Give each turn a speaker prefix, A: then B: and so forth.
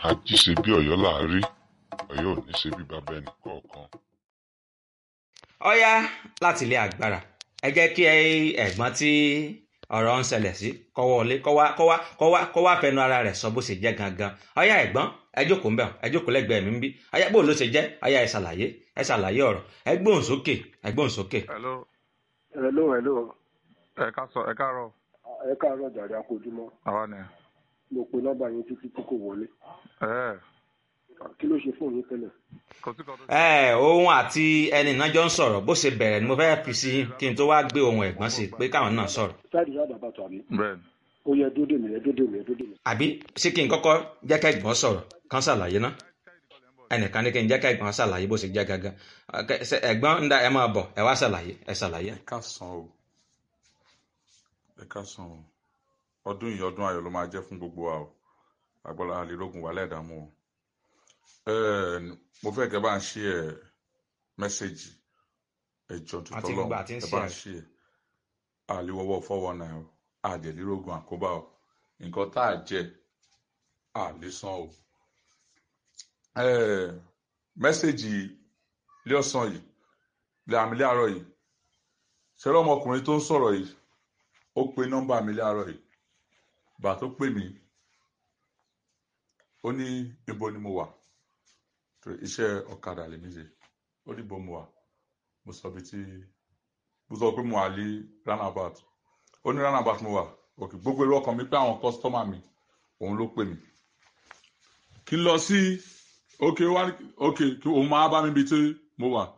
A: ají ṣe bí ọ̀yọ́ là á rí ọ̀yọ́ ò ní ṣe bí bàbá ẹnì kọ̀ọ̀kan.
B: ọ̀yá láti ilé agbára ẹ jẹ́ kí ẹ̀gbọ́n tí ọ̀rọ̀ ń ṣẹlẹ̀ sí kó wọlé kó wá kó wá kó wá kó wá fẹnu ara rẹ̀ sọ bó ṣe jẹ́ gangan ọ̀yá ẹ̀gbọ́n ẹ jókòó ńbẹ̀ ẹ jókòó lẹ́gbẹ̀ẹ́ mi ń bí ọ̀yá bó ló ṣe jẹ́ ọ̀yá ẹ ṣàlàyé ẹ ṣàlàyé ọ̀rọ̀ ẹ gbóhùn sókè ẹ gbóhùn sókè.
C: hello
D: hello hello
C: ẹ ká sọ ẹ káàárọ̀
D: ẹ káàárọ̀ jàre akójúmọ́
C: àwa ni
D: mo pe nọ́mbà yín títí tí kò wọlé
C: ẹ
D: kí ló ṣe fóònù yín tẹ́lẹ̀
C: kò sí kan tó
B: ẹ òun àti ẹni náà jọ ń sọ̀rọ̀ bó ṣe bẹ̀rẹ̀ ni mo fẹ́ fi sí kí n tó wá gbé ohun ẹ̀gbọ́n sí pé káwọn náà sọ̀rọ̀
D: sáàdì sáàdì àbàtà àbí
C: bẹ́ẹ̀ ni
D: ó yẹ dódè mi ẹ dódè mi ẹ dódè mi.
B: àbí sí kí n kọ́kọ́ jẹ́ ká ẹ̀gbọ́n sọ̀rọ̀ kán ṣàlàyé ná ẹnìkan ní kí n jẹ́ ká ẹ̀gbọ́n ṣàlàyé bó ṣe jẹ́ gangan Ọ̀kẹ́, ṣe- ẹ̀gbọ́n ń da ẹ máa bọ̀ ẹ wá ṣàlàyé ẹ ṣàlàyé.
E: ẹ káàsán o ẹ káàsán o ọdún yìí ọdún ayọ̀ ló máa jẹ́ fún gbogbo wa o agbọ́dọ̀ àlélógún wà lẹ́ẹ̀dààmú o Ẹ, mo fẹ́ kẹ́ bá ń ṣí ẹ mẹ́sẹ̀gì ẹjọ́
B: Àti
E: tuntun
B: gbogbo
E: lọ́wọ́
B: àti ń
E: ẹ bá ń
B: share.
E: ṣí ẹ àlewọ́wọ́ fọ́wọ́ náà o àdèlírógún àkóbá o nǹkan tá a jẹ àlésán o Ẹ, mẹ́sẹ̀gì ilé ọ̀sán yìí ilé àmì ilé àárọ̀ yìí ṣẹlẹ̀ ọmọkùnrin tó ń sọ̀rọ̀ yìí ó pe nọ́mbà mi láàárọ̀ yìí gbà tó pè mí ó ní ibo ni mo wà torí iṣẹ́ ọ̀kadà lèmi ṣe ó ní ibo mo wà mo sọ bí tí mo sọ pé mo wà ní roundabout ó ní roundabout mo wà òkè gbogbo èrò ọkàn mi pé àwọn kọ́sítọ́mà mi òun ló pè mí kí n lọ sí òkè wá òkè kí òun máa bá mi bí tí mo wà